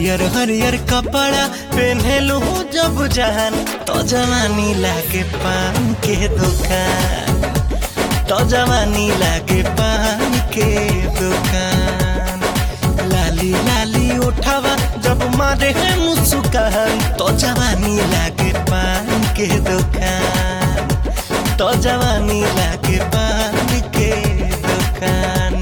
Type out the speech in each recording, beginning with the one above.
हरियर हरियर कपड़ा पहनेलू जब जान तो जवानी लागे पान के दुकान तो जवानी लागे पान के दुकान लाली लाली उठावा जब मारे है मुस्कान तो जवानी लागे पान के दुकान तो जवानी लागे पान के दुकान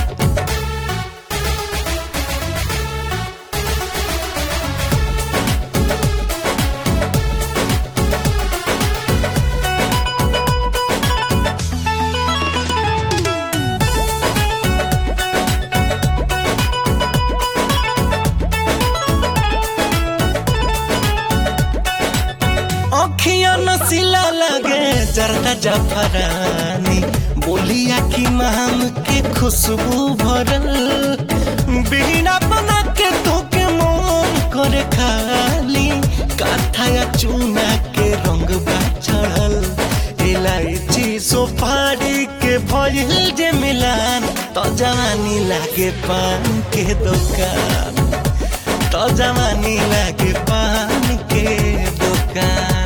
अखिया नसीला लगे जरदा जफरानी बोलिया की माम के खुशबू भरल बिना बना के तो के मोम करे खाली काथाया चूना के रंग बा चढ़ल इलायची सुपारी के भइल जे मिलान तो जवानी लागे पान के दुकान तो जवानी लागे पान के दुकान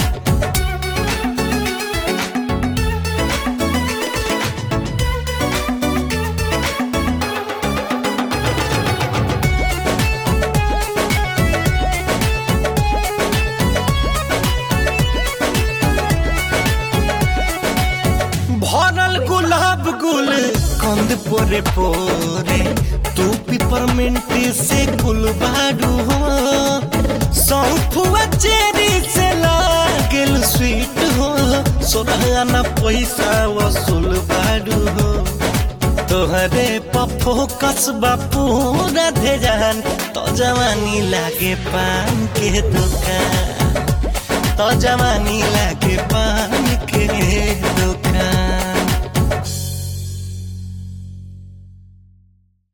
भरल गुलाब गुल कंद पोरे पोरे तू पिपरमिंट से गुल बाडू हो सौंफुआ चेरी से लागल स्वीट हो सोरहाना पैसा वसूल बाडू हो तोहरे पफो कसबा पूरा धेजान तो जवानी लागे पान के दुकान तो जवानी लागे पान के दुकान